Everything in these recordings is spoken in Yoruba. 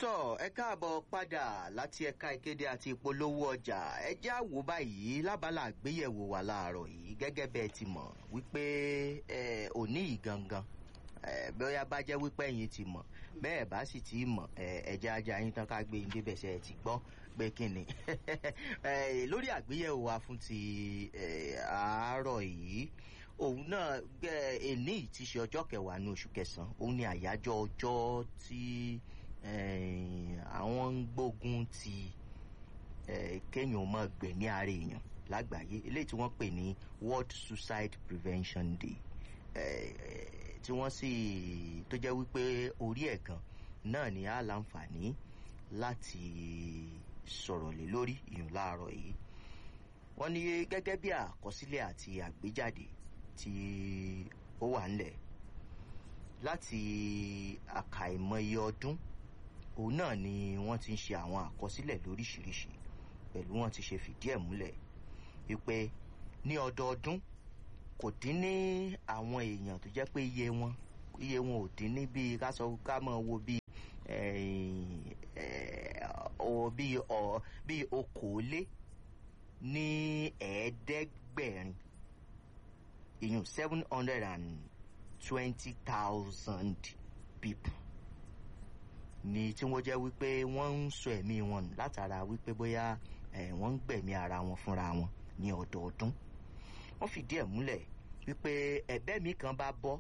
tọ́ ẹ káàbọ̀ padà láti ẹ̀ka ìkéde àti ìpolówó ọjà ẹ já wò báyìí lábala àgbéyẹ̀wò wà láàárọ̀ yìí gẹ́gẹ́ bẹ́ẹ̀ ti mọ̀ wípé ẹ òní yìí gangan ẹ bóyá bá jẹ́ wípé ẹ̀yin ti mọ̀ bẹ́ẹ̀ bá sì ti mọ̀ ẹ ẹja ajá yín tán ká gbé yín débẹ̀ ṣe ẹ ti gbọ́ pé kí ni lórí àgbéyẹ̀wò wa fún ti àárọ̀ yìí òun náà gbẹ ẹni tí ṣe ọjọ́ kẹwàá ní oṣù kẹsàn-án òun ni àyájọ́ ọjọ́ tí àwọn ń gbógun ti kéèyàn mọ́ gbẹ̀mí ara èèyàn lágbàáyé eléyìí tí wọ́n pè ní world suicide prevention day tí wọ́n sì tó jẹ́ wípé orí ẹ̀ gan náà ni a láǹfààní láti sọ̀rọ̀ lé lórí ìyún láàárọ̀ yìí wọ́n ní gẹ́gẹ́ bí àkọsílẹ̀ àti àgbéjáde tí ó wà ńlẹ̀ láti àkàìmọye ọdún òun náà ni wọ́n ti ń ṣe àwọn àkọsílẹ̀ lóríṣiríṣi pẹ̀lú wọn ti ṣe fìdí ẹ̀ múlẹ̀ wípé ní ọdọọdún kò dín ní àwọn èèyàn tó jẹ́ pé iye wọn iye wọn ò dín ní bíi ká sọ ká mọ̀ wo bíi bíi bíi okòólé ní ẹ̀ẹ́dẹ́gbẹ̀rin ìyún seven hundred and twenty thousand people ni tí wọ́n jẹ́ wípé wọ́n ń sọ ẹ̀mí wọn nù látara wípé bóyá wọ́n ń gbẹ̀mí ara wọn fúnra wọn ní ọdọọdún wọ́n fìdí ẹ̀ múlẹ̀ wípé ẹ̀bẹ́ mi kan bá bọ́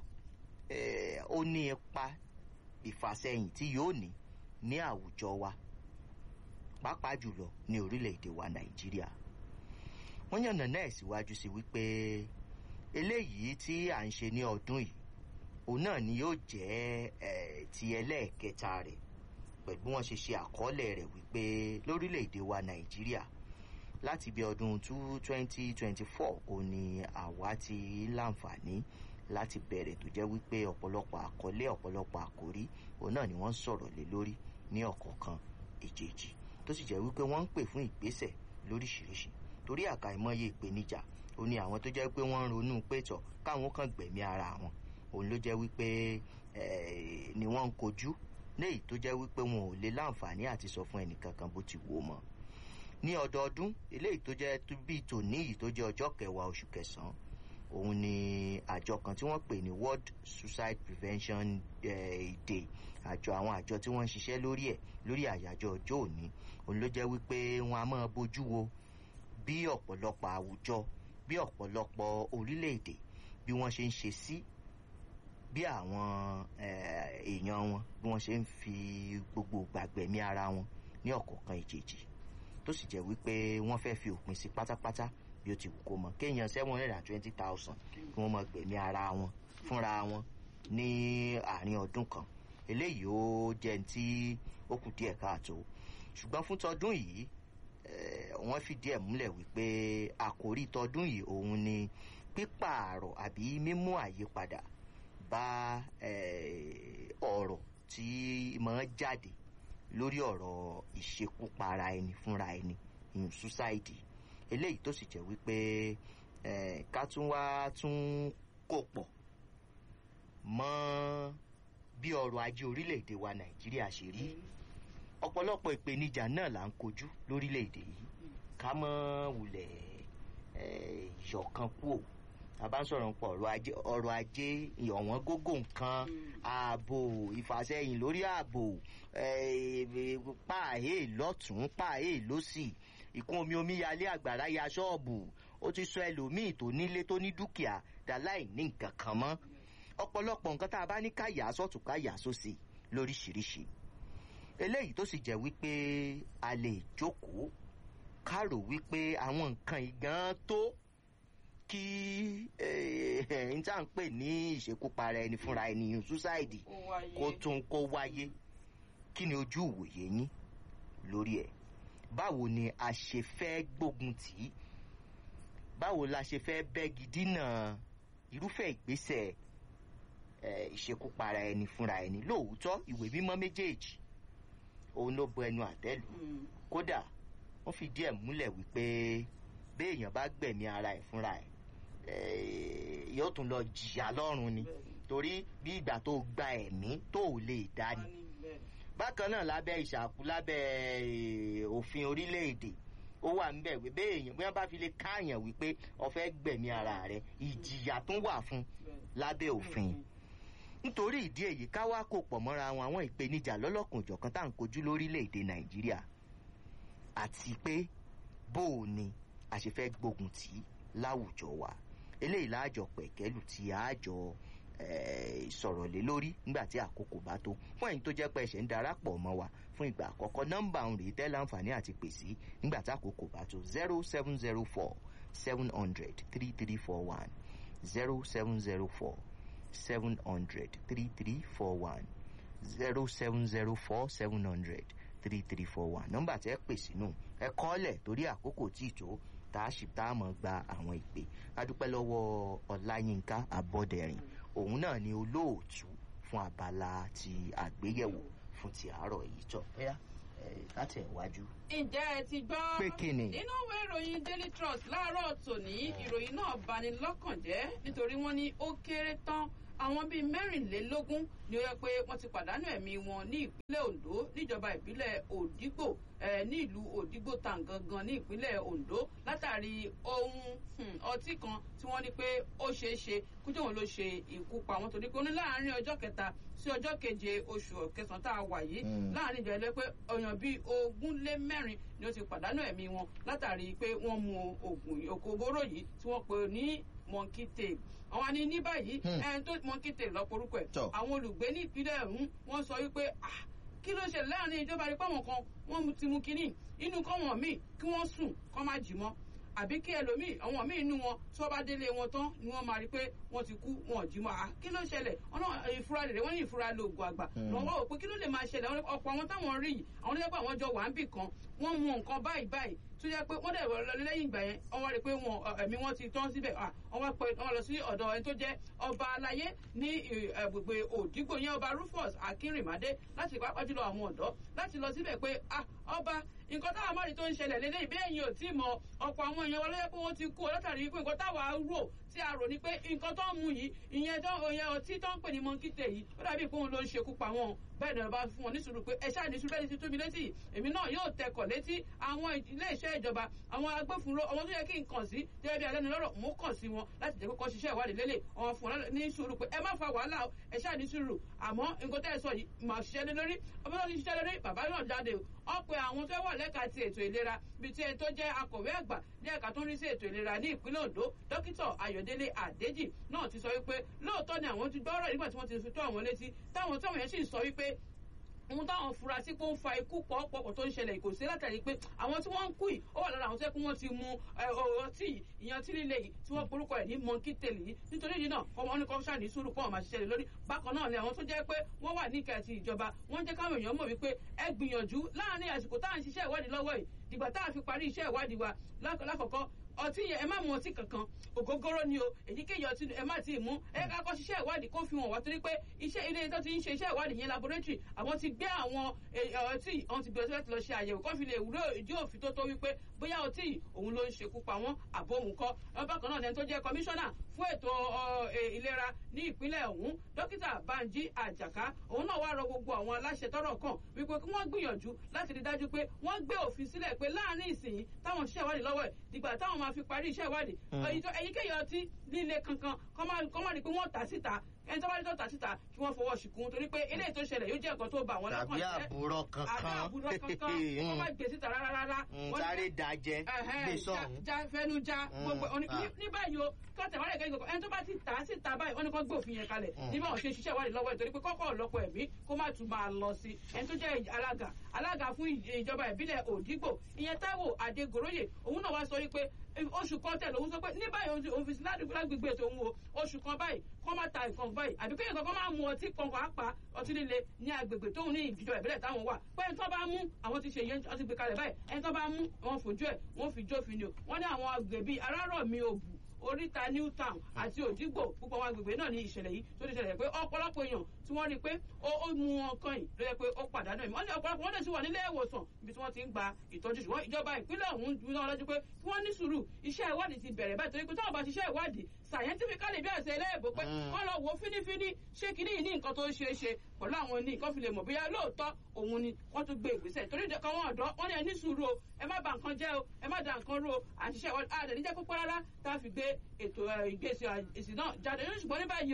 ó ní ipa ìfàsẹ́yìn tí yóò ní ní àwùjọ wa pàápàá jùlọ ní orílẹ̀-èdè wa nàìjíríà wọ́n yànnà náà síwájú sí wípé eléyìí tí à ń ṣe ní ọdún yìí òun náà ni yóò jẹ́ ti ẹlẹ́ẹ̀kẹta rẹ̀ pẹ̀lú bí wọ́n ṣe ṣe àkọọ́lẹ̀ rẹ̀ wípé lórílẹ̀‐èdè wa nàìjíríà láti bí ọdún twenty twenty four òun ni àwa ti láǹfààní láti bẹ̀rẹ̀ tó jẹ́ wípé ọ̀pọ̀lọpọ̀ àkọlé ọ̀pọ̀lọpọ̀ àkórí òun náà ni wọ́n ń sọ̀rọ̀ lé lórí ní ọ̀kọ̀ọ̀kan èjèèjì tó sì jẹ́ wípé wọ́n ń pè fún ìgbésẹ̀ lóríṣiríṣi torí àkàìmọye ìpèníjà ó ní àwọn tó jẹ́ pé wọ́n ń ronú pé tọ̀ káwọn kan gbẹ̀mí ara wọn òun ló jẹ́ wípé ni wọ́n ń kojú léyìí tó jẹ́ wípé wọn ò lè láǹfààní àti sọ fún ẹnìkankan bó ti wò mọ́ ní ọdọọdún eléyìí tó jẹ́ bíi tòní yìí tó jẹ́ ọjọ́ kẹwàá oṣù kẹsàn-án òun ni àjọ kan tí wọ́n pè ní world suicide prevention day àjọ àwọn àjọ tí wọ́n ń ṣiṣẹ́ lórí ẹ̀ lórí àyájọ́ ọjọ́ òní òun ló jẹ́ wípé wọ́n á máa bójú wo bí ọ̀pọ̀lọpọ̀ àwùjọ bí ọ̀pọ̀lọpọ̀ orílẹ̀-èdè bí wọ́n ṣe ń ṣe sí bí àwọn èèyàn wọn bí wọ́n ṣe ń fi gbogbo gbàgbẹ̀mí ara wọn ní ọ̀kọ̀ọ̀kan ìjèjì tó sì jẹ́ wípé wọ́n fẹ́ fi òpin sí pátápátá bí ó ti wù kó mọ kéèyàn seven hundred and twenty thousand kí wọ́n mọ gbẹ̀mí ara wọn fúnra wọn ní àárín ọdún kan eléyìí ó jẹ́ tí ó kù díẹ̀ káàtó ṣùgbọ́n fún tọdún yìí wọ́n fìdí ẹ̀ múlẹ̀ wípé àkòrí tọdún yìí òun ni pípààrọ̀ àbí mímú àyípadà bá ọ̀rọ̀ tí máa jáde lórí ọ̀rọ̀ ìṣekúpara ẹni fúnra ẹni ìyún suicide eléyìí tó sì jẹ́ wípé ká tún wá tún kò pọ̀ mọ́ bí ọrọ̀ ajé orílẹ̀-èdè wa nàìjíríà ṣe rí ọ̀pọ̀lọpọ̀ ìpèníjà náà là ń kojú lórílẹ̀-èdè yìí ká mọ́ wulẹ̀ ìyọ̀kan kú ò tàbá ń sọ̀rọ̀ nípa ọrọ̀ ajé ọ̀wọ́n gógó nǹkan ààbò ìfàsẹ́yìn lórí ààbò páàhé lọ́tún páàhé lọ́sì ìkún omi omíyalé àgbàrá ya ṣọ́ọ̀bù ó ti sọ ẹlòmíì tó nílé tó ní dúkìá dáláì ní nǹkan kan mọ́ ọ̀pọ̀lọpọ̀ nǹkan tá a bá ní ká yà á sọ̀tún ká yà á sósì lóríṣiríṣi eléyìí tó sì jẹ́ wípé a lè jókòó ká rò wípé àwọn nǹkan ìgàn tó kí n tá à ń pè ní ìṣekúpara ẹni fúnra ẹni suicide kó tún kó wáyé kí ni ojú ìwòye yín lórí ẹ̀ báwo ni a ṣe fẹ́ gbógun tì í báwo la ṣe fẹ́ bẹ́gi dínà irúfẹ́ ìgbésẹ̀ ìṣekúpara ẹni fúnra ẹni lóòótọ́ ìwé mímọ́ méjèèjì òun ló bọ ẹnu àtẹ́lù kódà wọ́n fi díẹ̀ múlẹ̀ wípé béèyàn bá gbẹ̀mí ara ẹ̀ fúnra ẹ̀ yóò tún lọ jìyà lọ́rùn ni torí bí ìgbà tó gba ẹ̀mí tó ò lè dá ni bákan náà lábẹ́ ìṣàkú lábẹ́ òfin orílẹ̀-èdè ó wà níbẹ̀ wí bẹ́ẹ̀ èèyàn bí wọ́n bá fi lè káàyàn wípé ọ̀fẹ́ gbẹ̀mí ara rẹ̀ ìjìyà tún wà fún lábẹ́ òfin nítorí ìdí èyí ká wá kó pọ̀ mọ́ra wọn àwọn ìpèníjà lọ́lọ́kùnjọ̀kan tá à ń kojú lórílẹ̀‐èdè nàìjíríà àti pé bó o ni a ṣe fẹ́ gbógun tì í láwùjọ wa eléyìí láàjọ pẹ̀kẹ́lù tí àjọ sọ̀rọ̀ lé lórí nígbà tí àkókò bá tó fún ẹ̀yin tó jẹ́ pé ẹ̀ṣẹ̀ ń darapọ̀ mọ́ wa fún ìgbà àkọ́kọ́ nọ́mbà òun rèé tẹ́ láǹfààní àti pèsè nígbà tí àkókò bá tó zero seven zero four seven hundred three three four one zero seven zero four seven hundred three three four one zero seven zero four seven hundred three three four one nọ́mbà tẹ́ pè sínú ẹ kọ́lẹ̀ torí àkókò tí ì tó tá a ṣì tá a mọ̀ gba àwọn ìpè adúpẹ́ lọ́wọ́ ọláyínká abọ́dẹ̀rìn òun náà ni olóòtú fún abala ti àgbéyẹ̀wò fún ti àárọ̀ yìí tọ̀ bóyá láti ẹ̀wájú. ǹjẹ́ ẹ ti gbọ́ pé kí ni. nínú ìwé ìròyìn daily trust láàárọ̀ tòní ìròyìn náà bani lọ́kàn jẹ́ nítorí wọ́n ní ó kéré tán àwọn bíi mẹ́rìnlélógún ni ó yẹ pé wọ́n ti pàdánù ẹ̀mí wọn ní ìpínlẹ̀ ondo níjọba ìbílẹ̀ òdìgbò ní ìlú òdìgbò tàǹgangan ní ìpínlẹ̀ ondo látàrí ohun ọtí kan tí wọ́n ní pé ó ṣeé ṣe kújọ wọn ló ṣe ikú pa wọn torí pé ó ní láàárín ọjọ́ kẹta sí ọjọ́ keje oṣù kẹsàn-án tá a wà yìí láàárín ìjọ ẹlẹ́pẹ́ ọ̀yàn bíi ogún lé mẹ́rin ni ó ti pàdánù ẹ̀mí wọn látàrí pé wọ́n mu oògùn òkòbóró yìí tí wọ́n pè ní monkey tail àwọn ni ní báyìí ẹni tó monkey tail lọ porúkọ ẹ̀ àwọn olùgbé ní ìpínlẹ̀ ọ̀hún wọ́n sọ wípé kí ló ṣe láàrin ìjọba rí pàwọn kan wọ́n ti mú kínní inú kọ́wọ̀n míì kí wọ́n sùn kọ́ má jì mọ́ àbí kí ẹlòmíì àwọn míì inú wọn tí wọ́n bá délé wọn tán ni wọ́n máa rí pé wọ́n ti kú wọn ò jí mọ́ kí ló ṣẹlẹ̀ ọ̀nà ìfura rẹ̀ wọ́n ní ìfura lo oògùn àgbà wọ́n wá wò pé kí ló lè máa ṣẹlẹ̀ ọ̀pọ̀ àwọn táwọn rí yìí àwọn oníjẹ́ pé àwọn jọ wà ń bì kan wọ́n mu nǹkan báyìí báyìí tó yẹ pé wọ́n dẹ̀ lẹ́yìn ìgbà yẹn wọ́n wá rí pé wọn ẹ̀mí wọn ti tán síbẹ̀ wọ́n wá pé wọ́n lọ sí ọ̀dọ̀ ẹni tó jẹ́ ọba aláyé ní agbègbè òdìgbò yẹn ọba rufus akínrìnmádé láti pápá jùlọ àwọn ọ̀dọ́ láti lọ síbẹ̀ pé ọba nǹkan táwa máa rí tó ń ṣẹlẹ̀ lélẹ́yìn bẹ́ẹ̀ yín ò tí ì mọ ọ̀pọ̀ àwọn èèyàn wọn ló yẹ pé wọ́n ti kú látàrí pé nǹkan táwa rò tí a rò ní pé nǹkan tó ń mu yìí ìyẹn tó ìyẹn ọtí tó ń pè ní mọ́ńkìtè yìí ó dàbí pé òun ló ń ṣekú pa wọn bẹ́ẹ̀ ni ọba fún wọn ní sùúrù pé ẹ ṣáà ní sùúrù bẹ́ẹ̀ ni ti tó mi létí èmi náà yóò tẹkọ̀ létí àwọn ilé iṣẹ́ ìjọba àwọn agbófinró àwọn tó yẹ kí n kàn sí gẹ́gẹ́ bí alẹ́nu lọ́rọ̀ mú kàn sí wọn láti jẹ́ kókó ṣiṣẹ́ ìwádìí lélẹ̀ wọn fún wọn ní sùúrù pé ẹ má fa wàhálà o ẹ ṣáà ní sùúrù àmọ́ nǹkan tẹ́ ẹ sọ yìí mà ṣiṣẹ́ lé lórí ọmọ tó ti ṣiṣẹ́ lórí bàbá náà jáde ọ pé àwọn tó wà lẹ́ka ti ètò ìlera bíi ti ẹni tó jẹ́ akọ̀wé àgbà ní ẹ̀ka tó ń rí sí ètò ìlera ní ìpínlẹ̀ ondo dókítà ayọ̀délé àdéjì náà ti sọ wípé lóòótọ́ ni àwọn ti gbọ́rọ̀ nígbà tí wọ́n ti fi tó àwọn létí táwọn táwọn yẹn sì sọ wípé ohun táwọn fura sí pé ó ń fa ikú pọ̀pọ̀pọ̀ tó ń ṣẹlẹ̀ kò sí látàrí pé àwọn tí wọ́n ń kú yìí ó wà lára àwọn tó yẹ kó wọ́n ti mu ọtí yìí ìyan tí líle yìí tí wọ́n porúkọ ẹ̀ ní monkey tail yìí nítorí yìí náà ọmọ ní kọ́ńṣà ní sùúrù kọ́ ọ̀ máa ṣiṣẹ́ lórí bákan náà ni àwọn tó jẹ́ pé wọ́n wà níkà ti ìjọba wọ́n jẹ́ káwọn èèyàn mọ̀ wípé ẹ gbìyànjú láàárín àsìkò tá à ń ṣiṣẹ́ ìwádìí lọ́wọ́ yìí dìgbà tá a fi parí iṣẹ́ ìwádìí wa lákọ̀ọ́kọ́ ọtí yẹn ẹ má mu ọtí kankan ògógóró ni o èyíkéyìí ọtí ẹ má ti mú ẹ ká kọ́ ṣiṣẹ́ ìwádìí kó fi hàn wá torí pé iṣẹ́ ilé tó ti ń ṣe iṣẹ́ ìwádìí yẹn laboratory àwọn ti gbé àwọn ọtí àwọn ti gbé ọtí láti lọ ṣe àyẹ̀wò kó fi lè wúlò ìdí òfin tó tó wípé bóyá ọtí òun ló ń ṣekú pa wọ́n àbó òun kọ́ bákan náà lẹni tó jẹ́ kọmíṣánná fún ètò ìlera ní ìpínlẹ̀ ọ̀hún dókítà banji àjàká òun náà wá rọ gbogbo àwọn aláṣẹ tọrọ kàn wípé kí wọ́n gbìyànjú láti rí dájú pé wọ́n gbé òfin sílẹ̀ pé láàárín ìsìn táwọn ṣiṣẹ́ ìwádìí lọ́wọ́ ẹ̀ dìgbà táwọn máa fi parí iṣẹ́ ìwádìí èyíkéyìí ọtí líle kankan kọ́ máa rí pé wọ́n tà síta ẹni tó bá rí tó tà síta kí wọ́n fọwọ́ ṣìkún torí pé eléyìí tó ṣẹlẹ̀ yóò jẹ́ nǹkan tó bà wọ́n lọ́kàn jẹ́ tàbí àbúrò kankan àbí àbúrò kankan wọ́n má gbé síta rárá rárá. sáré dajẹ gbé sọ̀hún. ja fẹnu ja gbogbo ní báyìí o kí wọ́n tẹ̀ wálé kẹ́kẹ́ ẹni tó bá ti tà síta báyìí wọ́n ní kó gbé òfin yẹn kalẹ̀ nígbà wọn ṣe ṣiṣẹ́ ìwádìí lọ́wọ́ ẹ̀ torí pé kọ́kọ́ ọ̀lọ́pọ̀ ẹ̀mí kó má tún máa lọ sí ẹni tó jẹ́ alága alága fún ìjọba ìbílẹ̀ òdìgbò ìyẹn táíwò adégoróyè òun náà wá sọ wípé oṣù kan tẹ̀lé òun sọ pé ní báyìí òun fi lágbègbè tó ń wo oṣù kan báyìí kọ́ máa ta nǹkan báyìí àbí kéèyàn kankan máa mu ọtí kan pàápàá ọtí líle ní agbègbè tóun ní ìjọba ìbílẹ̀ táwọn wà pé ẹni tó bá mú àwọn ti ṣe yẹn ọtí gbé kalẹ̀ báyìí ẹni tó bá mú wọn fojú ẹ̀ wọn fi jófin ni o wọ́n ní àwọn agbègbè arárọ̀mí òbù oríta new town àti òdìgbò púpọ̀ àwọn agbègbè náà ní ìṣẹ̀lẹ̀ yìí tó ti ṣẹlẹ̀ pé ọ̀pọ̀lọpọ̀ èèyàn tí wọ́n rí pé ó mú wọn kan yìí ló yẹ pé ó pàdánù ẹ̀mí wọ́n ní ọ̀pọ̀lọpọ̀ wọ́n dẹ̀ sì wà nílé ìwòsàn ibi tí wọ́n ti ń gba ìtọ́jú ṣùgbọ́n ìjọba ìpínlẹ̀ ọ̀hún ń dúró lọ́jọ́ pé kí wọ́n ní sùúrù iṣẹ́ ìwádìí ti bẹ̀rẹ̀ báyìí torí pé táwọn bá ṣiṣẹ́ ìwádìí scientifically bí àṣẹ ilé-ìbò pé Mm. wọ́n lọ wo fínífíní ṣé kìíní yìí ní nǹkan tó ń ṣe é ṣe pẹ̀lú àwọn ní nǹkan fi lè mọ̀ bóyá lóòótọ́ òun ni wọ́n tún gbé ìgbésẹ̀ torí ìdẹ́kọ̀ wọn ọ̀dọ́ wọ́n ní ẹ ní sùúrù o ẹ má bà nǹkan jẹ́ o ẹ má da nǹkan rú o àṣìṣe àwọn àdẹ̀níjẹ́ púpọ̀ rárá tá a fi gbé ètò ẹ̀, ìgbésẹ̀ ìsìn náà jáde ṣùgbọ́n ní báyìí